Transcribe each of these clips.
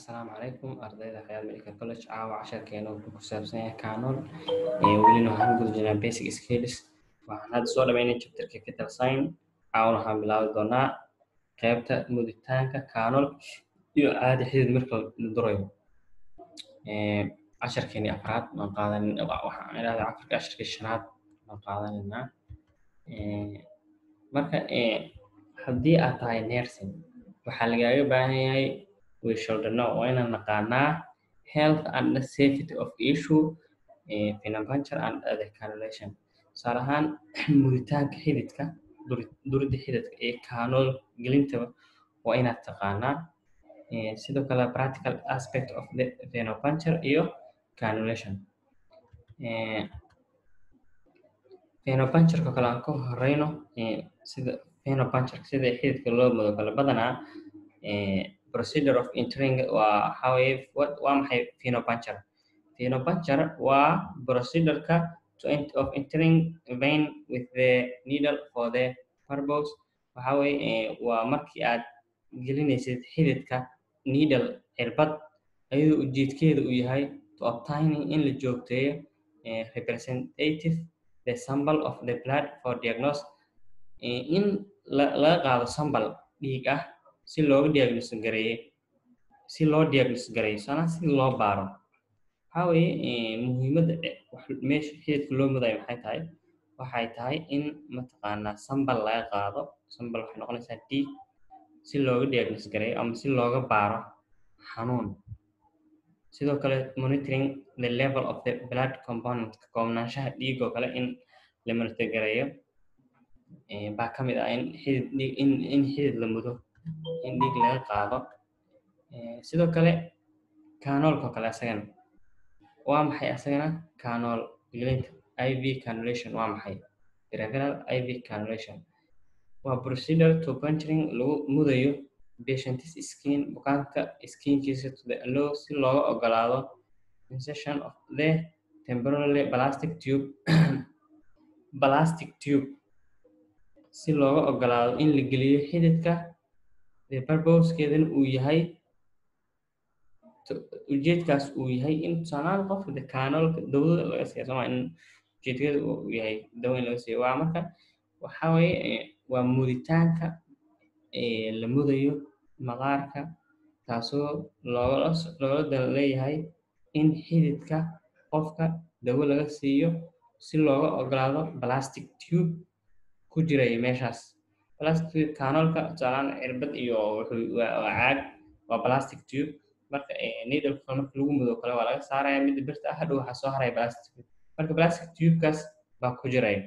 Asalaamu calaykum ardayda Khayal Medical College caawa casharkeena wuxuu ku saabsan yahay canon ee welina waxaan guda jirnaa basic skills waxaan hadda soo dhameynay chapterka fetal sign caawana waxaan bilaabi doonaa qaybta muditaanka canon iyo caadi xidid marka la durayo casharkeeni afraad waan qaadan waxaan idhahdaa casharka casharkii shanaad waan qaadanaynaa marka haddii aad tahay nursing waxaa lagaaga baahan yahay we should know waa inaan naqaanaa health and the safety of issue venipuncture and other cannulation tusaale ahaan muditaanka xididka durida xididka iyo caanol gelintaba waa inaad taqaanaa sidoo kale practical aspect of the venipuncture iyo cannulation venipunctureka kale aan ka horeyno sida venipuncture sida xididka loo mudo kale badanaa procedure of entering waa waxaa weeye waa maxay venipuncture venipuncture waa procedureka to of entering vein with the needle for the purpose waxaa weeye waa markii aad gelinaysid xididka needle cirbad ayadoo ujeedkeeda uu yahay to obtaining in la joogteeyo representative the sample of the blood for diagnose in laga qaado sambal dhiig ah si looga diagnosis gareeye si loo diagnosis gareeyo sana si loo baaro waxaa weeye muhiimadda meesha xididka loo mudayo maxay tahay waxay tahay in mataqaanaa sambal laga qaado sambal waxay noqonaysaa dhiig si looga diagnosis gareeyo ama si looga baaro xanuun sidoo kale monitoring the level of the blood component koobnaanshaha dhiig oo kale in la monitor gareeyo baa ka mid ah in xidid in in xidid la mudo in dhiig laga qaado sidoo kale canoolka oo kale asagana waa maxay asagana canool gelinta i v cannulation waa maxay peripheral i v cannulation waa procedure to puncturing lagu mudayo patient's skin bukaanka skinkiisa to the allow si looga ogolaado insertion of the temporarily plastic tube plastic tube si looga ogolaado in la geliyo xididka the purposekeedana uu yahay ujeedkaas uu yahay in tusaalaan qofka de canoolka dawada laga siiya sooma in ujeedkeeda uu yahay dawa in laga siiyo waa marka waxaa weeye waa muditaanka la mudayo maqaarka taasoo loola loola dal leeyahay in xididka qofka dawo laga siiyo si looga ogolaado plastic tube ku jiraya meeshaas plastic canoolka tusaalaan cirbad iyo waa caag waa plastic tube marka needleka marka lagu mudo kale waa laga saaraya midda birta ah hadhow waxaa soo haraya plastic marka plastic tubekaas baa ku jiraya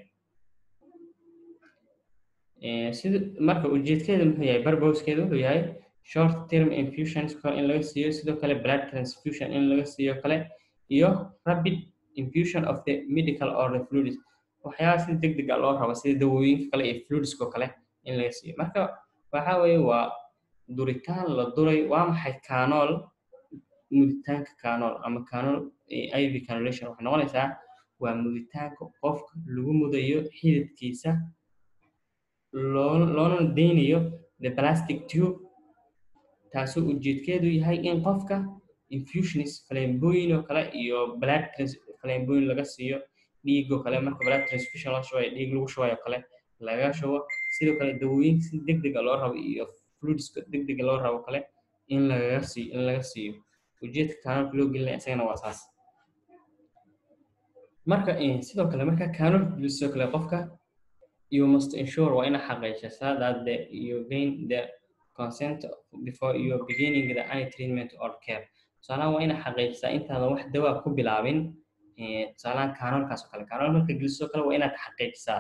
sida marka ujeedkeeda muxuu yahay barbowskeeda wuxuu yahay short term infusions in laga siiyo sidoo kale blood transfusion in laga siiyo kale iyo rapid infusion of the medical or the fluids waxyaaba sida deg deg a loo rabo sida dawooyinka kale iyo fluidsko kale in laga siiyo marka waxa weeye waa duritaan la duray waa maxay canool muditaanka canool ama canool iv cannulation waxay noqonaysaa waa muditaanka qofka lagu mudayo xididkiisa loo loona deynayo the plastic tube taasoo ujeedkeedu yahay in qofka infusionis falembooyin oo kale iyo blood falembooyin laga siiyo dhiigoo kale marka blood transfusion loo shubayo dhiig lagu shubayo kale laga shubo sidoo kale dawooyin si deg dega loo rabo iyo fluidska deg dega loo rabo kale in lagaga siiyo in laga siiyo ujeedka canoolka loo gelinaya isagana waa saas marka sidoo kale marka canoolka geliso kale qofka you must ensure waa ina xaqiijisaa that the you gain the consent before you beginning the any treatment or care tusaalahan waa ina xaqiijisaa intaadan wax dawaa ku bilaabin tusaalahan canoolkaas oo kale canool marka geliso kale waa inaad xaqiijisaa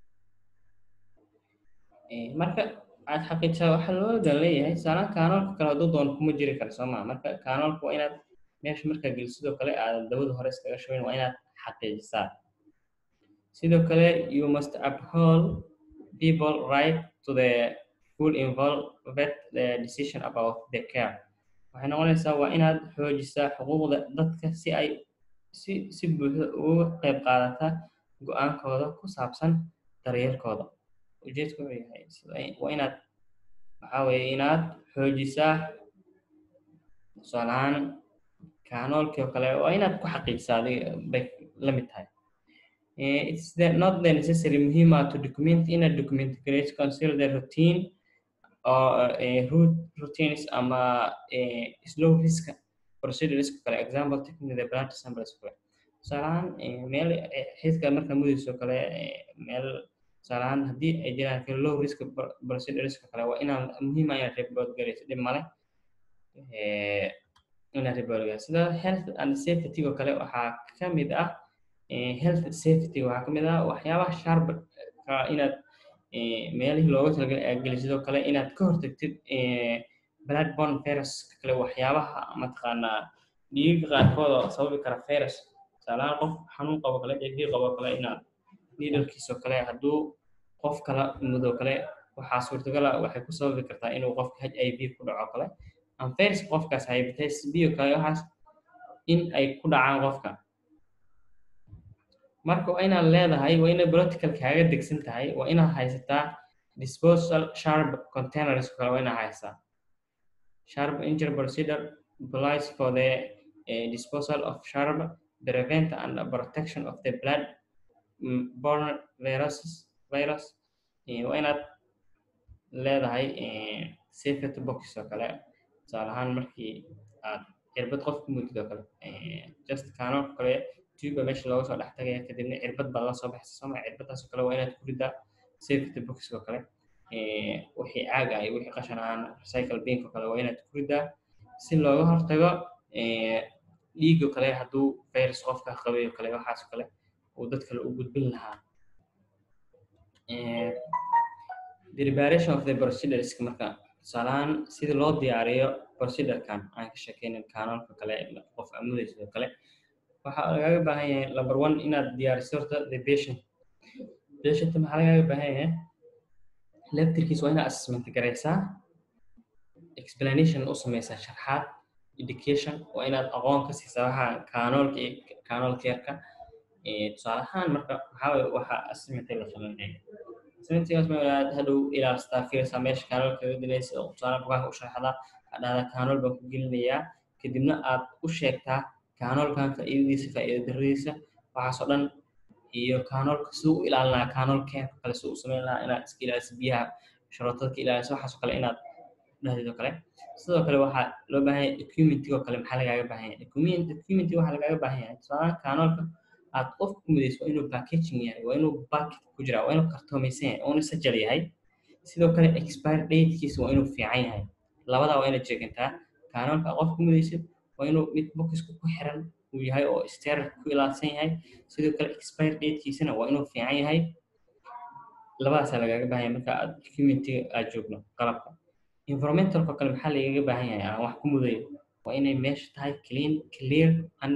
marka aad xaqiijisaa waxaa loo dan leeyahay tusaalahan canoolka kale hadduu doon kuma jiri karo soo maa marka canoolka waa inaad meesha markaa gelisidoo kale aadan dawada hore iskaga shubayn waa inaad xaqiijisaa sidoo kale you must uphold people right to the full involved the decision about the care waxay noqonaysaa waa inaad xoojisaa xuquuqda dadka si ay si si buuxda uga qayb qaadata go-aankooda ku saabsan daryeelkooda ujeedku wuxuu yahay waa inaad waxaa weeye inaad xoojisaa tusaale ahaan kanoolkii oo kale waa inaad ku xaqiijisaa adiga bay la mid tahay it's the, not the necessary muhiim ah to document inaad document gareyso consider the routine or uh, root routines ama uh, slow risk procedures kale example taking the blood samples kale tusaalahaan meel xidka marka mudayso kale meel tusaalahaan haddii ay jiraan low risk procedures kale waa inaan muhiim ah inaad report gareyso dhib male inaad report gareyso sida health and safety oo kale waxaa ka mid ah health safety waxaa ka mid ah waxyaabaha sharp inaad meelihii looga talagalay aad gelisidoo kale inaad ka hortagtid bloodborne virus kale waxyaabaha mataqaanaa dhiiga qaarkood oo sababi kara virus tusaalahaan qof xanuun qabo kale dhiig qabo kale inaad needlekiisoo kale hadduu qof kala mudoo kale waxaa suurtagala waxay ku sababi kartaa inuu qofka h i v ku dhaco kale ama virus qofkaas hepatitis b oo kale waxaas in ay ku dhacaan qofka marka waa inaad leedahay waa inay political kaaga degsan tahay waa inaad haysataa disposal sharp containers kale waa inaad haysataa sharp injury procedure applies for the uh, disposal of sharp prevent and protection of the blood borne viruses virus waa inaad leedahay safety box oo kale tusaale ahaan markii aad cirbad qof ku mudid oo kale just kaano kale tuba meesha looga soo dhex tagaya kadibna cirbad baa la soo baxsa sooma cirbadaas oo kale waa inaad ku ridaa safety box oo kale wixii caaga iyo wixii qashan ahaan recycle bink oo kale waa inaad ku ridaa si looga hortago dhiig oo kale hadduu virus qofka qabay oo kale waxaas oo kale uu dad kale u gudbin lahaa the preparation of the procedures marka tusaalahaan sida loo diyaariyo procedurekan aan ka sheekeynin kaanoolka kale qof amudaysa oo kale waxaa lagaaga baahan yahay number one inaad diyaariso horta the patient patient maxaa lagaaga baahan yahay laftirkiis waa inaad assessment garaysaa explanation u sameysaa sharxaad education waa inaad aqoon ka siisaa waxa kaanoolka iyo kaanool keerka tusaale ahaan marka maxaa waye waxaa assessmentka la sameynaya assessmentkaas ma inaad hadhow ilaalistaa fiirsaa meesha kaanool kaga dilaysa oo tusaale bugaanka u sharaxdaa hadhahda kaanool baan ku gelinayaa kadibna aad u sheegtaa kaanoolkan faa'iidadiisa faa'iida daradiisa waxaasoo dhan iyo kaanoolka siduu u ilaalinaa kaanool keerka kale siduu u sameyn lahaa inaad iska ilaaliso biyaha sharootada ka ilaaliso waxaasoo kale inaad dhahdeedoo kale sidoo kale waxaa loo baahan yahay documentigoo kale maxaa lagaaga baahan yahay document documenty waxaa lagaaga baahan yahay tusaale kaanoolka aad qof ku midayso waa inuu packaging yahay waa inuu bucket ku jiraa waa inuu kartoomaysan yahay waa inuu sajal yahay sidoo kale expire datekiisa waa inuu fiican yahay labadaa waa inaad jeegantaa kaanoolka qof ku midaysid waa inuu mid bokiska ku xiran uu yahay oo sterile ku ilaadsan yahay sidoo kale expire datekiisana waa inuu fiican yahay labadaasaa lagaaga baahan yahay marka aad documentiga aad joogno qalabka environmentalka kale maxaa lagaga baahan yahay aan wax ku mudayo waa inay meesha tahay clean clear and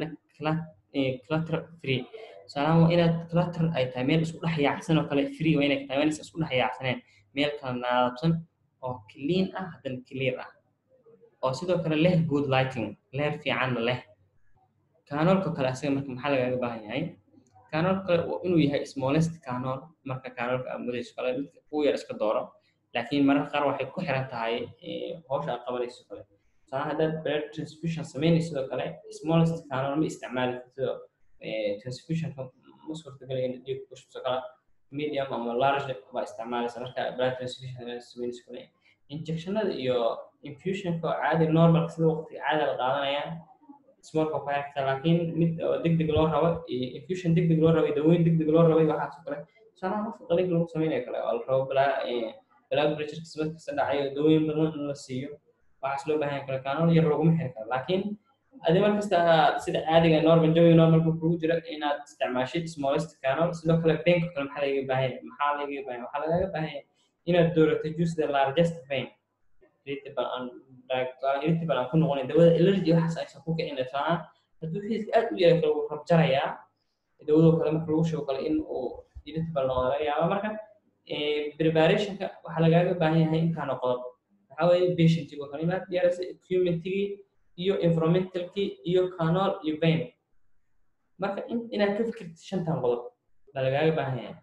clutter free tusaalahaan waa inaad clutter ay tahay meel isku dhex yaacsan oo kale free waa inay tahay waa inaysan isku dhex yaacsaneen meel kala naadabsan oo clean ah haddana clear ah oo sidoo kale leh good lighting leer fiicanna leh kaanoolka kale asaga marka maxaa lagaaga baahan yahay kaanool kale inuu yahay smallest kaanool marka kaanoolka aad mudayso kale midka ugu yar iska dooro laakiin mararka qaar waxay ku xiran tahay hawsha aad qabanayso kale tusaale haddaad blood transfusion samaynayso sidoo kale smallest kaanool ma isticmaali kartido transfusionka ma suurtagelaya in dhiig ku shubto kala medium ama large baa isticmaalaysa marka blood transfusion samaynayso kale injectionada iyo infusionka oo caadi normalka sida waqtiga caadi la qaadanaya smallka ku xirta laakiin mid oo degdeg loo rabo iyo infusion degdeg loo rabo iyo daweyn degdeg loo rabo waxaas oo kale tusaalaha qofka qaliinka lagu samaynayo kale oo la rabo balaa blood pressure kasbad kasta dhacayo daweyn badan in la siiyo waxaas loo baahan yahay kale kaanool yar laguma xiri karo laakiin adi mar kasta sida caadiga normal jawi normalka kugu jira inaad isticmaashid smallest canal sidoo kale benka kale maxaa lagaga baahan yahay maxaa lagaga baahan yahay waxaa lagaga baahan yahay inaad doorato juice the largest vein irritable aan irritable aan ku noqonayn dawada allergy waxaas aysan ku kicin taan hadduu xiiska aad u yaray kale wuu rabjarayaa dawadoo kale marka lagu sheego kale in uu irritable noqdo laga yaaba marka preparationka waxaa lagaaga baahan yahay intaana qodob waxaa weeye patientigoo kale inaad diyaarisa equipmentigii iyo environmentalkii iyo canal iyo vein marka inaad ka fikirtid shantan qodob baa lagaaga baahan yahay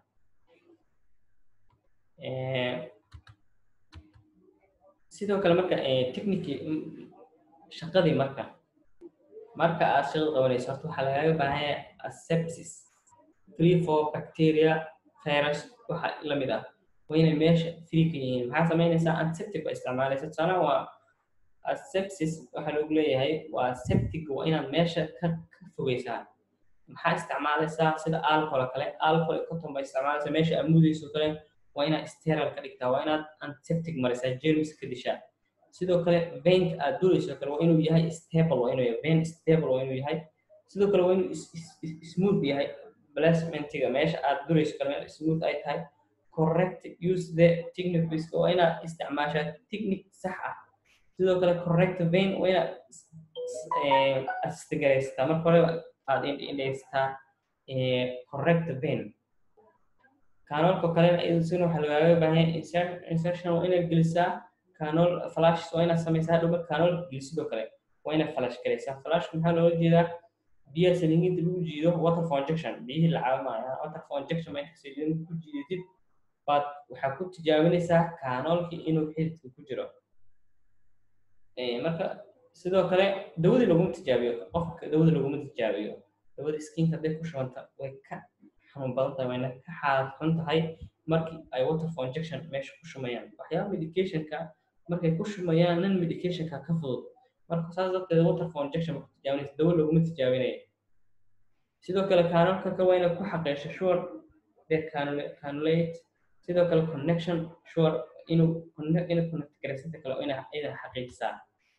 sidoo kale marka technici shaqadii marka marka aad shaqada qabanayso horta waxaa lagaaga baahan yahay asepsis free for bacteria virus waxa la mid ah waa inay meesha free ka yihiin maxaa samaynaysaa antiseptic baa isticmaalaysa tusaalaha waa asepsis waxaa lagu leeyahay waa septic waa inaad meesha ka ka fogeysaa maxaa isticmaalaysaa sida alcohol kale alcohol iyo cotton baa isticmaalaysaa meesha amudayso kale waa inaad sterile ka dhigtaa waa inaad antiseptic marisaa germs ka dishaa sidoo kale veinka aad durayso kale waa inuu yahay stable waa inuu yahay vein stable waa inuu yahay sidoo kale waa inuu smooth yahay placementiga meesha aad durayso kale meel smooth ay tahay correct use the techniques waa inaad isticmaashaa technique sax ah sidoo kale correct vein waa inaad astigaraystaa marka hore aad indhaystaa correct vein kanoolka kalena isaguna waxaa lagaaga baahan yahay insertion waa inaad gelisaa kanool flash waa inaad samaysaa hadhow marka kanool gelisidoo kale waa inaad flash galaysaa flashka maxaa looga jeedaa biyaha saliinginta lagu jiido water for injection biyihii la caawimaya water for injection marka saliin ku jiidatid baad waxaa ku tijaabinaysaa kanoolkii inuu xididka ku jiro marka sidoo kale dawadii laguma tijaabiyo qofka dawada laguma tijaabiyo dawada skinka hadday ku shubanta way ka xanuun badan tahay wayna ka xaalad xun tahay markii ay water for injection meesha ku shumayaan waxyaaba medicationka markay ku shumayaan nan medicationka ka fudud marka saas darteed water for injection ku tijaabinaysa dawo laguma tijaabinaya sidoo kale kanoolka ka waa inaad ku xaqiisho sure the canulate sidoo kale connection sure inuu inuu connect garaysanta kale ina idan xaqiijisaa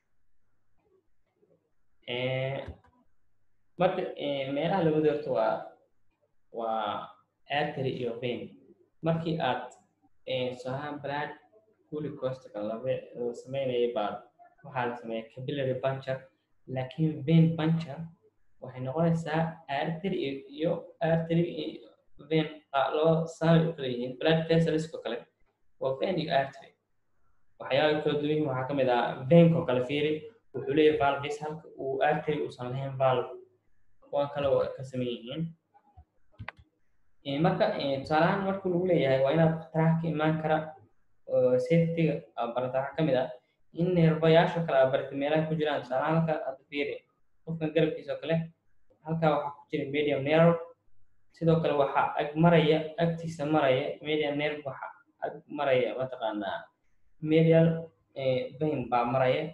marka meelaha lagu doorto waa waa artery iyo vein markii aad sohaan blood glucose laga sameynaya baa waxaa la sameeya capillary puncture laakiin vein puncture waxay noqonaysaa artery iyo artery vein laba saamay u kala yihiin blood vesselsko kale waa vein iyo artery waxyaaba kala duwan yihiin waxaa ka mid ah veinko kale fiiri wuxuu leeyahay valves halka uu artery uusan lahayn valve kuwan kale oo ka sameyn yihiin marka tusaalahaan markuu lagu leeyahay waa inaad khataraha ka imaan kara safetyga barata waxaa ka mid ah in neerbayaasha kale aa barata meelaha ku jiraan tusaalahaan halka hadda fiiri qofkan garabkiisa oo kale halkaa waxaa ku jira medium nerve sidoo kale waxaa ag maraya agtiisa maraya medium nerve waxaa ag maraya mataqaanaa medial vein baa maraya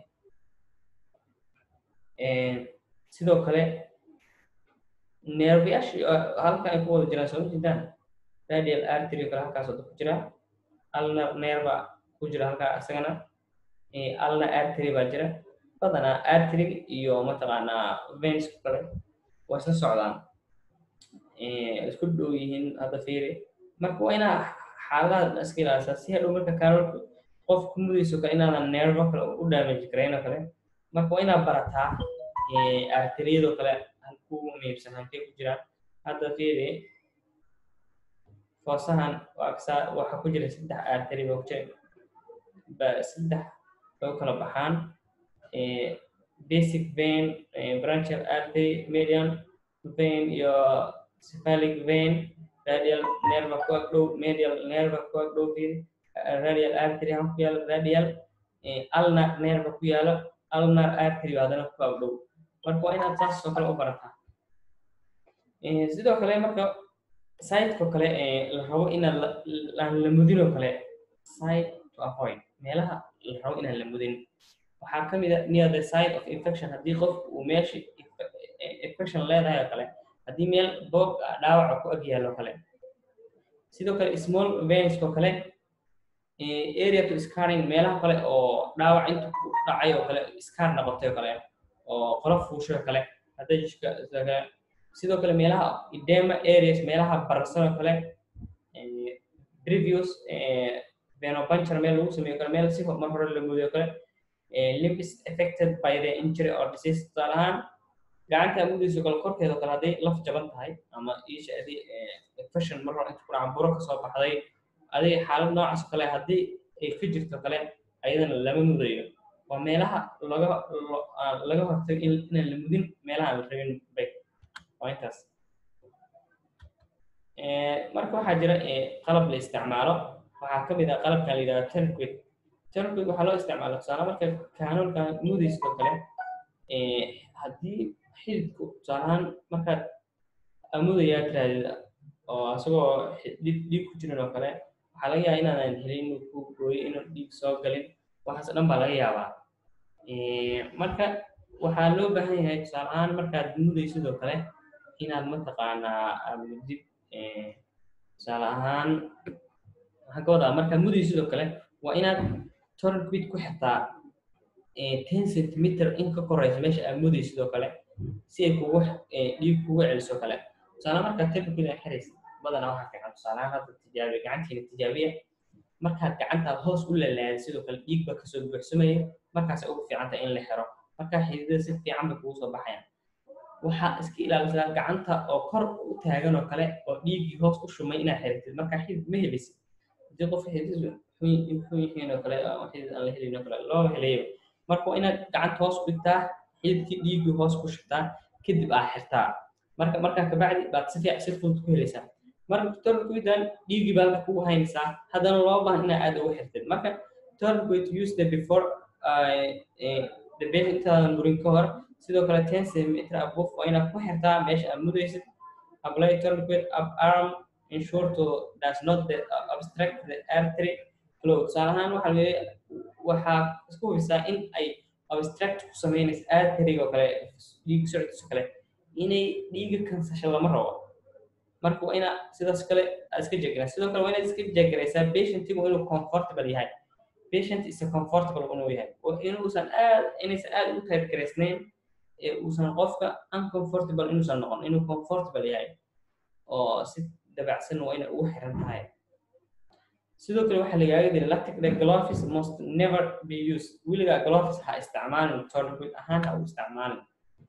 sidoo kale neerbayaashii halkan ay ku wada jiraan soo ma jeedaan radial artery kale halkaas wada ku jira alna nerva ku jira halkaa isagana alna artery baa jira badanaa artery iyo mataqaanaa veinsku kale waa isla socdaan isku dhow yihiin hadda fiiri marka waa inaa xaaladaha iska ilaalisaa si hadhow marka kaarolka qof ku mudayso kale inaadan nervo kale u damage garayn oo kale marka waa inaa barataa arteriyadoo kale halku muhiimsan halkay ku jiraan hadda fiiri foosahan waa waxaa ku jira saddex artery baa ku jira saddex bay u kala baxaan basic vein branchial artery median vein iyo cephalic vein radial nerva ku ag dhow medial nerva ku ag dhow fiiri radial artery han ku yaalo radial ulnar nerva ku yaalo ulnar artery hadana ku ag dhow marka waa inaad saas oo kale u barataa sidoo kale marka siteko kale la rabo inaan aan la mudin oo kale site to avoid meelaha la rabo inaan la mudin waxaa ka mid a near the site of infection haddii qof uu meesha infection leedahay oo kale haddii meel boog dhaawaca ku ag yaalo kale sidoo kale small veins oo kale area to scarring meelaha kale oo dhaawac inta ku dhacay oo kale scar noqotay oo kale oo qolo fuusho oo kale hadda jishka sidoo kale meelaha edema areas meelaha bararsan oo kale previous venopuncture meel lagu sameeyo kale meel si mar hore la mudayo kale limbs affected by the injury or disease tusaale ahaan gacanta mudayso kale korkeeda kale hadday laf jaban tahay ama isha adi infection mar hore inta ku dhacan buro kasoo baxday adiga xaalad noocaas oo kale haddii ay ka jirto kale ayadana lama mudayo waa meelaha laga laga hortago inaan la mudin meelaha aan la rabin bay waa intaas marka waxaa jira qalab la isticmaalo waxaa ka mid ah qalabkan la yidhahda turnquit turnquit waxaa loo isticmaala tusaale marka kaanoolkan mudayskoo kale haddii xididku tusaale ahaan markaad amudayaa tirahdid oo isagoo dhiig dhiig ku jiran oo kale waxaa laga yaabaa inaadan helin inuu ku gooyo inuu dhiig soo galin waxaas dhan baa laga yaabaa marka waxaa loo baahan yahay tusaale ahaan markaad mudaysid oo kale inaad mataqaanaa aad mudid tusaale ahaan waxaan ka wadaa markaad mudaysid oo kale waa inaad tourniquet ku xirtaa ten centimeter in ka koraysa meesha aad mudaysid oo kale si ay kugu dhiig kugu celiso kale tusaale markaad tourniquet aad xiraysid badanaa waxaa fiican tusaale ahaan hadda tijaabiya gacantiina tijaabiya markaad gacantaad hoos u lalaadid sidoo kale dhiig baa kasoo buuxsamaya markaas ugu fiicanta in la xiro markaa xididada si fiican bay kugu soo baxayaan waxaa iska ilaalisaa gacanta oo kor u taagan oo kale oo dhiiggii hoos u shumay inaad xiritid markaa xidid ma helisid hadii qof xidid xun yihiin oo kale xidid aan la helin oo kale loo helayo marka waa inaad gacanta hoos u dhigtaa xididkii dhiiggii hoos ku shubtaa kadib aa xirtaa marka markaa kabacdi baad si fiican si fudud ku helaysaa marka tourniquetan dhiiggii baa halka kugu haynaysaa haddana loo baahan inaa aad ugu xirtid marka tourniquet use the before the patient intaadan burin ka hor sidoo kale ten centimeter above waa inaad ku xirtaa meesha aad mudaysid apply tourniquet up arm ensure to does not the, uh, obstruct the artery flow tusaale ahaan waxaa laga waxaa isku hubisaa in ay obstruct ku sameynaysa arteryga oo kale dhiig socodkiisa kale inay dhiiga kansasho lama rabo marka waa inaa sidaas kale aad iska jeegraa sidoo kale waa inaad iska jeegaraysaa patientigu inuu comfortable yahay patient is comfortable inuu yahay oo inuusan aad inaysan aad u taybgaraysnayn ee uusan qofka uncomfortable inuusan noqon inuu comfortable yahay oo si dabacsan waa inay ugu xiran tahay sidoo kale waxaa lagaaga dira lactic the gloves must never be used weligaa gloves ha isticmaalin tourniquet ahaan ha u isticmaalin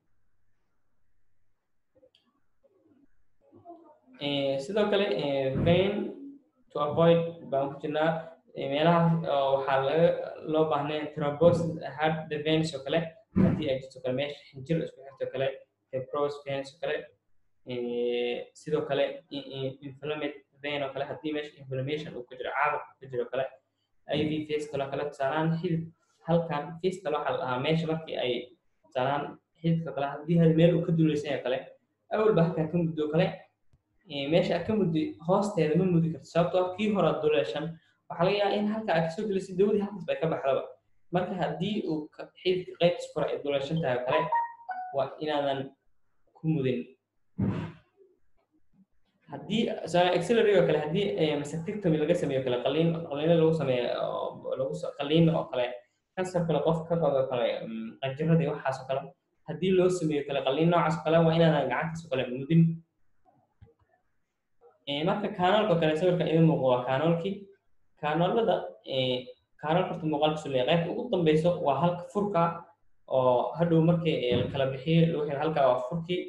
sidoo kale vein to avoid baan ku jirnaa meelaha waxaa laga loo baahnay thrombosis heart the veins oo kale haddii ay jirto kale meesha xinjir isku xirto kale fibros veins oo kale sidoo kale inflamed vein oo kale haddii meesha inflammation uu ku jiro caabuq ku jiro kale iv face kale kale tusaalaan xidid halkan face kale waxaa la dhahaa meesha markii ay tusaalaan xididka kale haddii hal meel uu ka duuleysan yahay kale awalba halkan ka muddo kale meesha aad ka muddi hoosteeda ma mudi karto sababtoo kii hore duleeshan waxaa laga yaabaa in halka aad kasoo gelisay dawadii halkaas bay ka baxdaba marka haddii uu xididka qaybtas kore ay duleeshan tahay oo kale waa inaadan ku mudin haddii accelerator oo kale haddii mastectomy laga sameeyo kale qaliin qaliino lagu sameeyo lagu qaliin oo kale kansar kale qof ka qabo kale qanjiradii waxaas oo kale haddii loo sameeyo kale qaliin noocaas oo kale waa inaadan gacantaas oo kale mudin marka kaanoolka kale sawirka idin muuqdo waa kaanoolkii kaanoolada kaanoolka horta muuqaalkiisu leeyahay qaybta ugu dambeyso waa halka furka oo hadhow markii la kala bixiyo lagu xiro halka waa furkii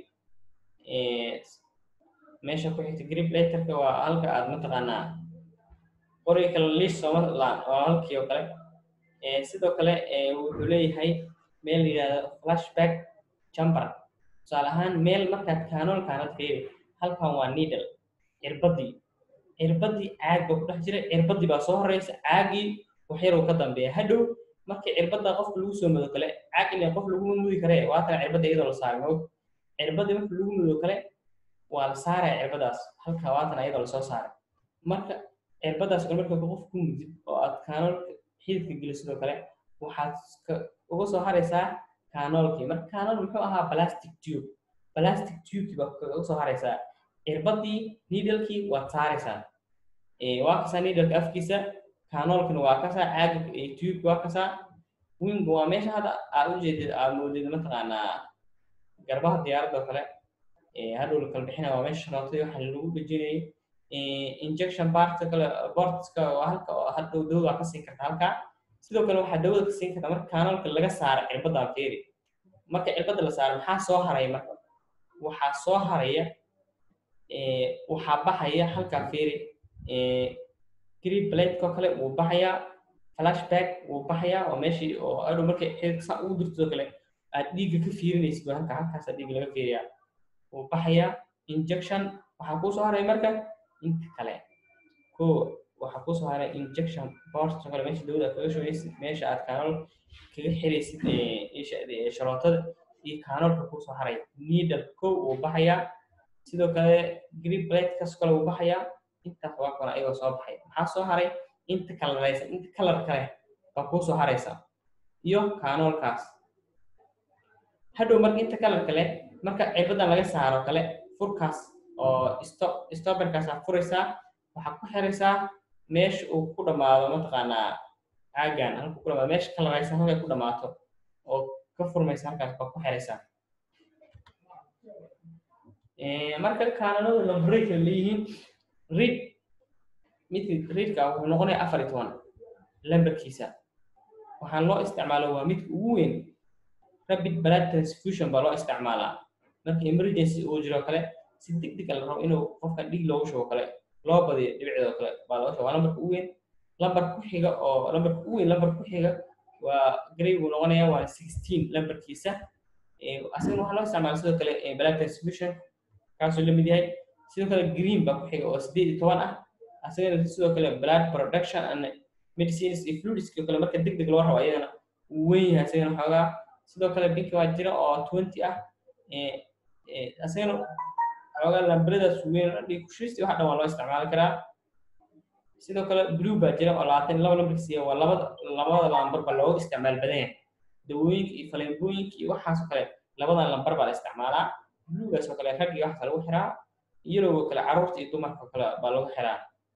meesha ku xigta grip letterka waa halka aad mataqaanaa qoriga kale liis sooma laan waa halkii oo kale sidoo kale wuxuu leeyahay meel la yidhahdo flashback chamber tusaale ahaan meel markaad kaanoolkaanad fiiri halkan waa needle cirbadii cirbadii caag baa ku dhex jira cirbadii baa soo horeysa caagii waxyar uu ka dambeeya hadhow markii cirbada qofka lagu soo mudo kale caag ilaa qof laguma mudi karee waatan cirbada iyadoo la saaray moog cirbadii marka lagu mudo kale waa la saaraya cirbadaas halka waatan iyadoo lasoo saaray marka cirbadaas kale marka qof ku mudid oo aad kaanoolka xididka gelisidoo kale waxaad uga soo haraysaa kaanoolkii marka kaanool muxuu ahaa plastic tube plastic tubekii baa uga soo haraysaa cirbadii needlekii waad saaraysaa waa kasaa needleka afkiisa kaanoolkina waa kasaa caaga tubeka waa kasaa winga waa meesha hadda aad ujeedid aad moodid mataqaanaa garbaha diyaaradda oo kale hadhow la kala bixina waa meesha sharootadii waxa lagu dhejinayay injection partka kale bortska waa halka oo hadhow dawada ka siin karta halkaa sidoo kale waxaa dawada ka siin karta marka kaanoolka laga saara cirbaddaa feeri marka cirbadda la saaro maxaa soo haraya marka waxaa soo haraya waxaa baxaya halkaa feeri green plateko kale wuu baxayaa flashback wuu baxayaa oo meeshii oo adhow markay xididka saa ugu dirtoo kale aad dhiigga ka fiirinaysid waa halka halkaasaa dhiigga laga fiiriyaa wuu baxayaa injection waxaa kuu soo haray marka inta kale ko waxaa kuu soo haray injection bortoo kale meesha dawada aad kaga shugaysid meesha aad kaanool kaga xiraysid sharootada iyo kaanoolka kusoo haray needle kow uu baxayaa sidoo kale green platekaas kale uu baxayaa intaas waa kale ayagoo soo baxay maxaa soo haray inta kalaraysa inta kalar kale baa kuusoo haraysa iyo kaanoolkaas hadhow marka inta kalar kale marka cirbadan laga saaro kale furkaas oo stoberkaasaa furaysaa waxaa ku xiraysaa meesha uu ku dhammaado mataqaanaa caagan halka ku dhamaado meesha kalaraysa halkay ku dhammaato oo ka furmaysa halkaas baa ku xiraysaa marka kaananadu lambaray kala leeyihiin read midka readka wuxuu noqonayaa afar iyo toban lambarkiisa waxaan loo isticmaalo waa midka ugu weyn rapid blood transfusion baa loo isticmaalaa marka emergency uu jiro kale si deg deg la rabo inuu qofka dhig loogu shubo kale loo badiyo dhibicdoo kale baa loo shubo waa lambarka ugu weyn lambar ku xiga oo lambarka ugu weyn lambar ku xiga waa grey buu noqonayaa waa sixteen lambarkiisa asagana waxaa loo isticmaala sidoo kale blood transfusion kaasuu la mid yahay sidoo kale green baa ku xiga oo sideed iyo toban ah asagana sidoo kale blood production and medicines iyo fluidskii kale marka deg deg loo rabo ayadana uu weyn yahay asagana xoogaa sidoo kale binki waa jira oo twenty ah asagana xoogaa lambaradaas weyn dhig kushiisti waxa dhan waa loo isticmaali karaa sidoo kale blue baa jira oo labaatan laba lambarkiisa waa labada labada lambar baa loogu isticmaal badan yahay dawooyinka iyo faleembooyinka iyo waxaasoo kale labadan lambar baa la isticmaalaa bluegaas oo kale rag iyo waxaa lagu xiraa yellow kale carruurta iyo dumarka kale baa lagu xiraa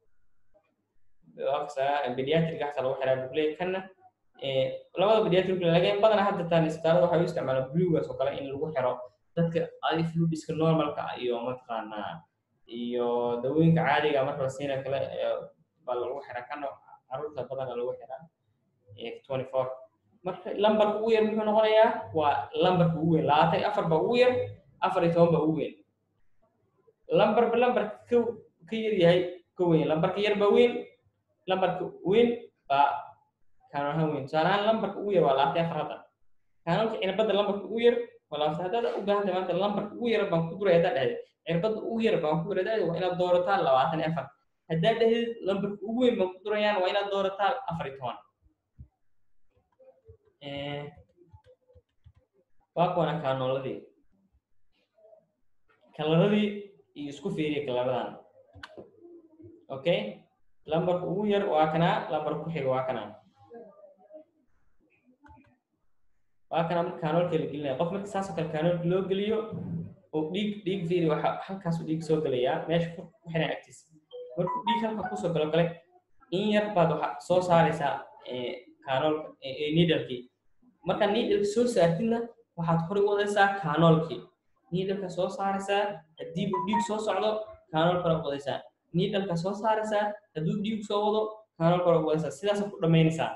pediatric waxaa lagu xiraa bukley kana labada pediatric laakiin badanaa hadda taan isbitaalada waxay u isticmaalaan bluegaas oo kale in lagu xiro dadka adi fluidiska normalka iyo mataqaanaa iyo dawooyinka caadiga marka la siina kale baa lagu xiraa kana carruurta badanaa lagu xiraa twenty four marka lambarka ugu yar muxuu noqonayaa waa lambarka ugu weyn labaatan iyo afar baa ugu yar afar iyo toban baa ugu weyn lambarba lambarka ka ka yar yahay ka weyn lambarka yar baa weyn lambarka weyn baa kaano ahaan weyn tusaale ahaan lambarka ugu yar waa labaatan iyo afar hadda kaanonka cirbadda lambarka ugu yar waa labaatan haddaad u baahan tahay maanta lambarka ugu yar baan ku duray haddaa dhahday cirbadda ugu yar baan ku duray haddaa waa inaad doorataa labaatan iyo afar haddaa dhahdid lambarka ugu weyn baan ku durayaan waa inaad doorataa afar iyo toban waa kuwana kaanooladii kalaradii iyo isku fiiriya kalaradan okay lambarka ugu yar waa kanaa lambarka ku xiga waa kanaa waa kanaa marka kaanoolka la gelinaya qof marka saasoo kale kaanoolka loo geliyo oo dhiig dhiig fiiri waxa halkaasuu dhiig soo gelayaa meesha furka ku xiran agtiisa markuu dhiig halka kusoo galo kale in yar baad waxa soo saaraysaa kaanoolka needalkii marka needalka soo saartidna waxaad hore u wadaysaa kaanoolkii needalka soo saaraysaa haddii uu dhiig soo socdo kaanool kale u wadaysaa needalka soo saaraysaa hadduu dhiig soo wado kaanool kale u wadaysaa sidaasa ku dhammaynaysaa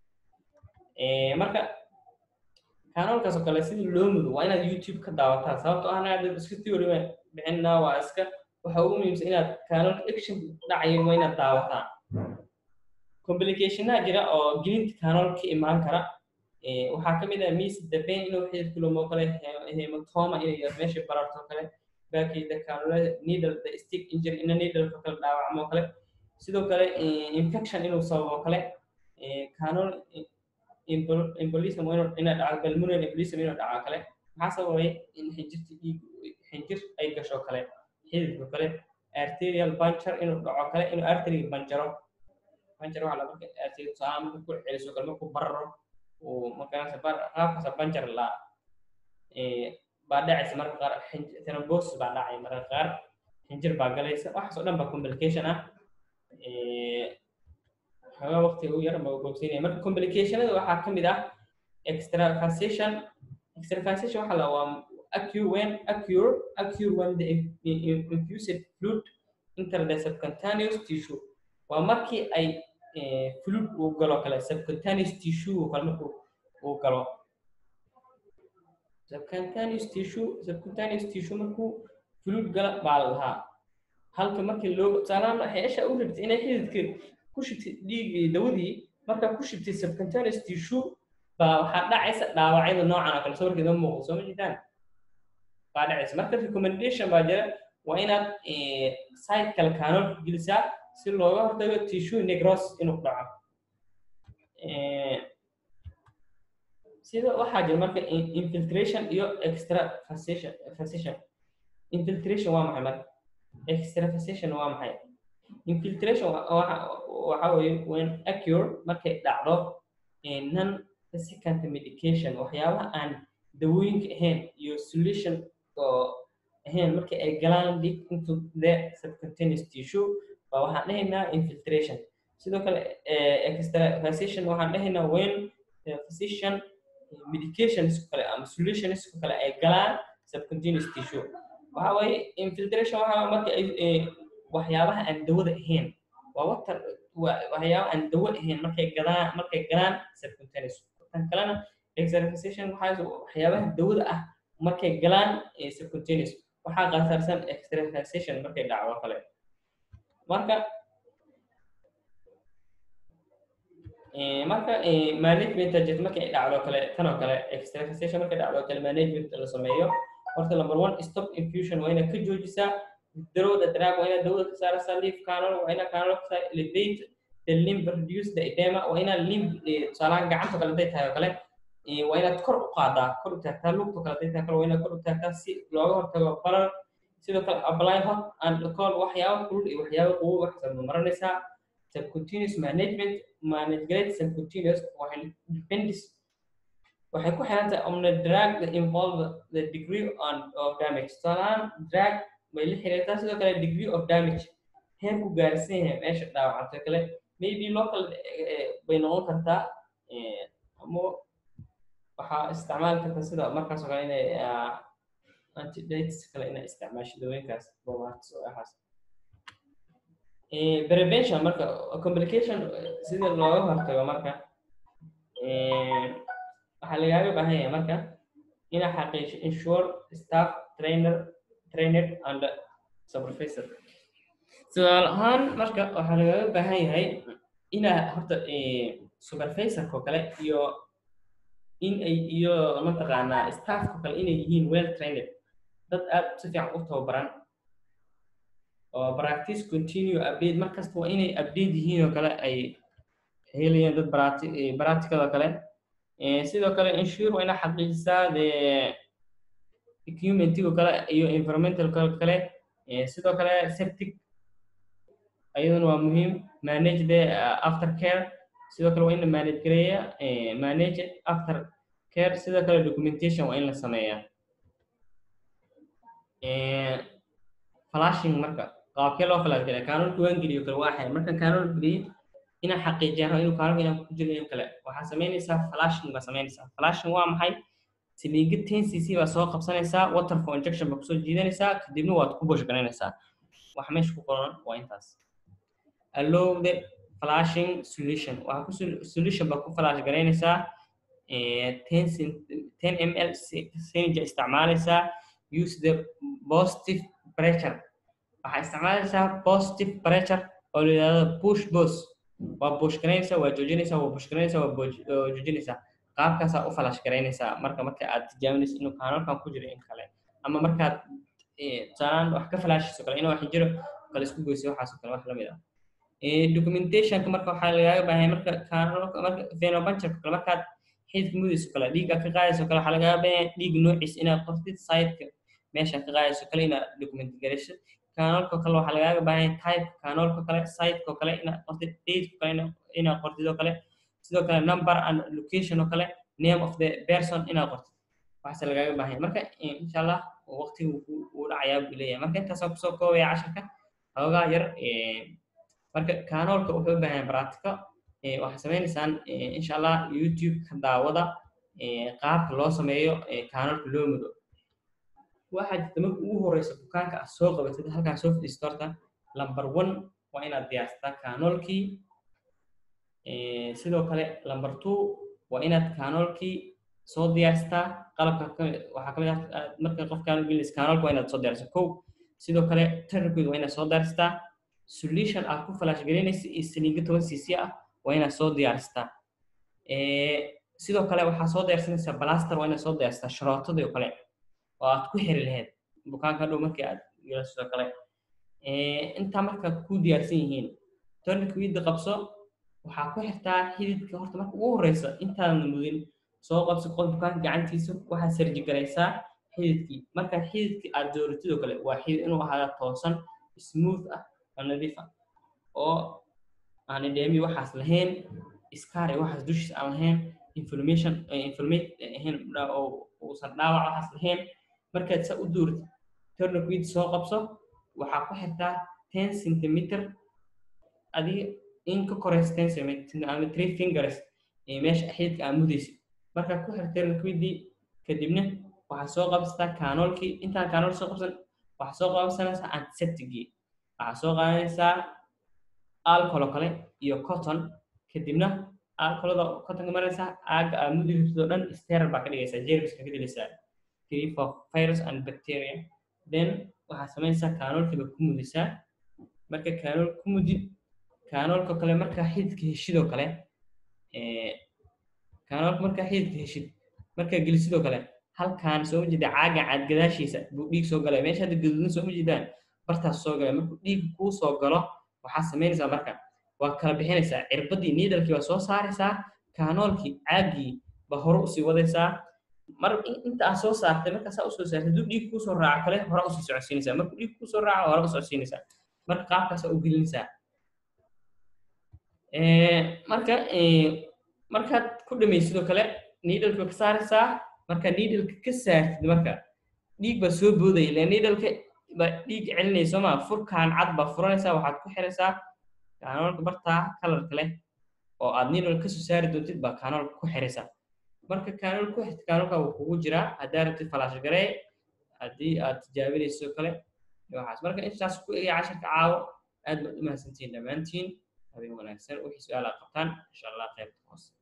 marka kaanoolkaas oo kale sida loo mudo waa inaad youtube ka daawataa sababtoo ahna hadda iska theory bixinaa waa iska waxa ugu muhiimsan inaad kaanoolka action dhacayo waa inaad daawataa complicationaa jira oo gelinta kaanool ka imaan kara waxaa ka mid ah mis dabeyn inuu xididka lumo kale hematoma inay meesha bararto kale baakayda kaanolada needle the stick injury ina needleka kale dhaawacmo kale sidoo kale infection inuu sababo kale kaanol embolism inuu ina dhaco balmonary embolism inuu dhaco kale maxaa sababay in xinjirta dhiig xinjir ay gasho kale xididka kale arterial puncture inuu dhaco kale inuu arteriga banjaro banjar waxaa laga arterial tusaale marka ku celiso kale markuu bararo uu markaas qaabkaas banjar la baa dhacaysa marka qaar thrombosis baa dhacay marka qaar xinjir baa galaysa waxaas oo dhan baa complication ah xoogaa waqtiga u yar baa bogsiinaya marka complicationada waxaa ka mid ah extravasation extravasation waxaa la waa occur when occur occur when the infused fluid enter the subcutaneous tissue waa markii ay fluid uu galo kale subcutaneous tissue kale markuu uu galo subcutaneous tissue subcutaneous tissue markuu fluid gala baa la lahaa halka markii loo tusaalahaan xeesha u rabtay inay xididka ku shibtay dhiigii dawadii markaa ku shibtay subcutaneous tissue baa waxaa dhacaysa dhaawacyada noocan oo kale sawirkeeda muuqdo soo ma jirtaan baa dhacaysa marka recommendation baa jira waa inaad site kale kaanoolka gelisaa si looga hortago tissue necrosis inuu dhaco sida waxaa jira marka infiltration iyo extravasation vasation infiltration waa maxay marka extravasation waa maxay infiltration waxa weeye when occur markay dhacdo non second medication waxyaabaha aan dawooyinka ahayn iyo solution oo ahayn markii ay galaan deep into the subcutaneous tissue baa waxaan dhahaynaa infiltration sidoo kale extravasation waxaan dhahaynaa when physician medications kale ama solutions kale ay galaan subcutaneous tissue waxa waaye infiltration waxa marka ay waxyaabaha aan dawada ahayn waa water waxyaabaha aan dawo ahayn markay galaan markay galaan subcutaneous tan kalena extravasation waxaa waxyaabaha dawada ah markay galaan subcutaneous waxaa qatarsan extravasation markay dhacdo kale marka marka management jet markay dhacdo kale tan oo kale extravasation markay dhacdo kale management la sameeyo horta number one stop infusion waa inaad ka joojisaa darowda drug waa inaad dawada ka saaraysaa leaf canal waa inaad canal ka saar elevate the limb reduce the edema waa inaad limb tusaalahaan gacanta kale haday tahay oo kale waa inaad kor u qaadaa kor u taagtaa lugta kale haday tahay kale waa inaad kor u taagtaa si looga hortago barar sidoo kale apply hot and cold waxyaaba kulul iyo waxyaaba qabow waxaad maranaysaa subcutaneous management management subcutaneous waxay depends waxay ku xiran tahay on the drug that involve the degree on of damage tusaalahaan drug bay la xiriirtaa sidoo kale degree of damage heerku gaarsan yahay meesha dhaawacantay kale maybe local bay noqon kartaa ama waxaa isticmaali karta sida markaas oo kale inay antidates kale inay isticmaasho dawooyinkaas bomaartis oo ahaas prevention marka complication sida looga hortago marka waxaa lagaaga baahan yahay marka inaa xaqiijiyo insure staff trainer trained and supervisor su'aal ahaan marka waxaa lagaaga baahan yahay inaa horta supervisorko kale iyo in ay iyo mataqaanaa staffko kale inay yihiin well trained dad aad si fiican u tababaran oo practice continue update markasta waa inay update yihiin oo kale ay helayaan dad practical oo kale sidoo kale insure waa inaa xaqiijisaa de equipmentigo kale iyo environmental kale sidoo kale septic ayaduna waa muhiim manage the after care sidoo kale waa in la manage gareeya manage after care sidoo kale documentation waa in la sameeyaa flashing marka qaabkee loo flash geliya kaanulka waan geliyo kale waa xay markan kaanul geliyo inaan xaqiijiyaan rabo inuu kaanulka inaan ku jiro in kale waxaa samaynaysaa flashing baa samaynaysaa flashing waa maxay siliiga ten cc baa soo qabsanaysaa water for injection baa kusoo jiidanaysaa kadibna waad ku bush garanaysaa waxa meesha ku qoran waa intaas allow the flashing solution waxaa ku solution baa ku flash garaynaysaa ten ml syringe isticmaalaysaa use the positive pressure waxaa isticmaalaysaa positive pressure oo la yidhahdo push bos waa bush garaynaysaa waa joojinaysaa waa bush garaynaysaa waa joojinaysaa qaabkaasaa u falash garaynaysaa marka marka aad tijaabinayso inuu kaanalkan ku jiro in kale ama markaad tusaalaan wax ka falaashayso kale inuu wax jiro kale isku goyso waxaasoo kale wax lamid ah documentationka marka waxaa lagaaga baahay marka kaanalka marka phenobancherka kale markaad xididka mudayso kale dhiigga ka qaadayso kale waxaa lagaaga baahay dhiig noociis inaad qortid sideka meesha ka qaadayso kale inaad document garayso kanaalka kale waxaa lagaaga baahan type kanaalka kale siteko kale inaad qortid dateko kale inaad qortid oo kale sidoo kale number and location oo kale name of the person inaad qortid waxaase lagaaga baahan marka insha allah waqtiga uu dhacayaa buu leeyahay marka intaasaan kusoo koobaya casharka xoogaa yar marka kanoolka wuxuu u baahan practico waxaad sameynaysaan insha allah youtube ka daawada qaabka loo sameeyo kanoolka loo mudo waxaa jirta marka ugu horeysa bukaanka aad soo qabatid halkaan soo fadhiisto horta number one waa inaad diyaarsataa kanoolkii sidoo kale number two waa inaad kanoolkii soo diyaarsataa qalabka waxaa kamid ah marka qof kanool gelinaysa kanoolka waa inaad soo diyaarsataa kow sidoo kale tararkooda waa inaad soo diyaarsataa solution aad ku flash gelinaysa iyo saliinga toban cc ah waa inaad soo diyaarsataa sidoo kale waxaa soo diyaarsanaysaa blaster waa inaad soo diyaarsataa sharootadii oo kale oo aad ku xiri lahayd bukaanka dhow markii aad yeelaso kale intaa marka ku diyaarsan yihiin tonika wiidda qabso waxaa ku xirtaa xididka horta marka ugu horeysa intaadan mudin soo qabso qof bukaanka gacantiisa waxaad sarji garaysaa xididkii marka xididkii aad dooratid oo kale waa xidid inuu ahaada toosan smooth ah oo nadiif ah oo aan edemi waxaas lahayn scar iyo waxaas dushiis aan lahayn inflammation inflammate ahayn oo uusan dhaawac waxaas lahayn markaad saa u dooratid tourniquet soo qabso waxaa ku xirtaa ten centimeter adiga in ka koraysa ten centimeter ama three fingers ee meesha xididka aa mudaysid markaad ku xirta tourniquetii kadibna waxaad soo qabsataa kaanoolkii intaan kaanool soo qabsan waxaad soo qabsanaysaa antisepticgii waxaad soo qaadanaysaa alcohol oo kale iyo cotton kadibna alcoholada cottonka maraysaa aaga aa mudaysid oo dhan sterile baa ka dhigaysaa jermiska ka dilaysaa free for virus and bacteria then waxaad samaynaysaa kaanoolkiiba ku mudaysaa marka kaanool ku mudid kaanoolka kale markaa xididka heshidoo kale kaanoolka markaa xididka heshid markaa gelisidoo kale halkaan soo ma jeeda caaga caad gadaashiisa buu dhiig soo galay meesha hadda gaduudan soo ma jeedaan bartaas soo galay markuu dhiig kuu soo galo waxaad samaynaysaa marka waa kala bixinaysaa cirbadii niidalkii baa soo saaraysaa kaanoolkii caagii baa hore usii wadaysaa mar inta aad soo saartay markaa saa usoo saartay hadduu dhiig kuusoo raaco kale hore usii socodsiinaysaa markuu dhiig kuusoo raaco hore u socodsiinaysaa marka qaabkaasaa u gelinaysaa marka markaad ku dhamaysidoo kale niidalka ka saaraysaa marka niidalka ka saartid marka dhiig baa soo boodaya ila niidalka baa dhiig celinaya soo maa furkaan cad baa furanaysaa waxaad ku xiraysaa kaanoolka bartaa kalarka leh oo aad niidal kasoo saari doontid baa kaanoolka ku xiraysaa marka kaanool ku xirta kaanoolka wuu kugu jiraa haddaa rabtid falaash garee haddii aad tijaabinayso kale waxaas marka intaas ku egaya casharka caawo aad baad u mahadsantihiin dhammaantiin habeen wanaagsan wixii su-aal aad qabtaan insha allah qaybta hoose